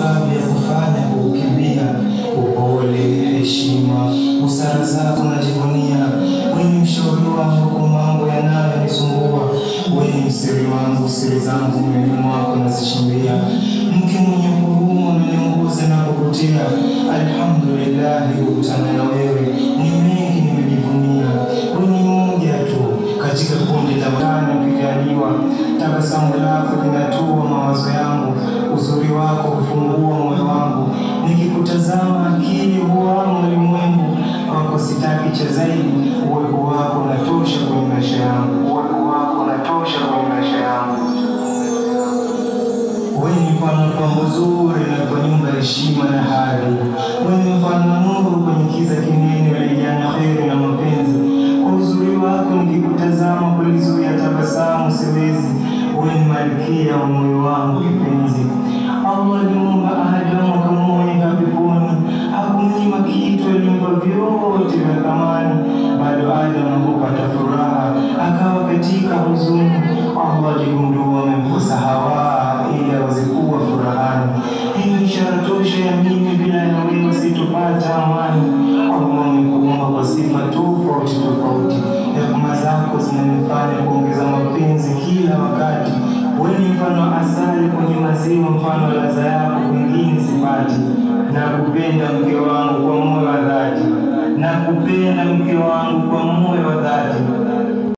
kabla ya kufanya kukimbia. Upole, heshima, busara zako najivunia. Wewe ni mshauri wangu kwa mambo yanayonisumbua. Wewe ni msiri wangu, siri zangu moyoni mwako nazichimbia. Mke mwenye huruma unaniongoza na kukutia. Alhamdulillah, kukutana na wewe ni mengi nimejivunia. Wewe ni mmoja tu katika kundi la watano ukijaliwa. Tabasamu lako linatua mawazo yangu, uzuri wako hufungua moyo wangu. Nikikutazama akili huama ulimwengu wako, sitaki cha zaidi. Uwepo wako unatosha kwenye maisha yangu, uwepo wako unatosha kwenye maisha yangu. Wewe ni mfano wa pambo zuri na kwa nyumba heshima na hadhi. Wewe ni mfano wa nuru kwenye kiza kinene, ulijana heri na mapenzi. Kwa uzuri wako nikikutazama, kulizuia tabasamu siwezi. Wewe ni malkia wa moyo wangu kipenzi. Allah alimuumba Adamu akamweka peponi, hakumnyima kitu, alimpa vyote vya thamani. Bado Adamu hakupata furaha, akawa katika huzuni. Allah aligundua amemkosa Hawa ili aweze kuwa furahani. Hii ni ishara tosha ya mimi bila ya wewe sitopata amani. Allah amekuumba kwa sifa tofauti tofauti, rehema zako zinanifanya kuongeza mapenzi kila wakati. Wewe ni mfano wa asali kwenye maziwa, mfano wa ladha yako kwingine sipati. Nakupenda mke wangu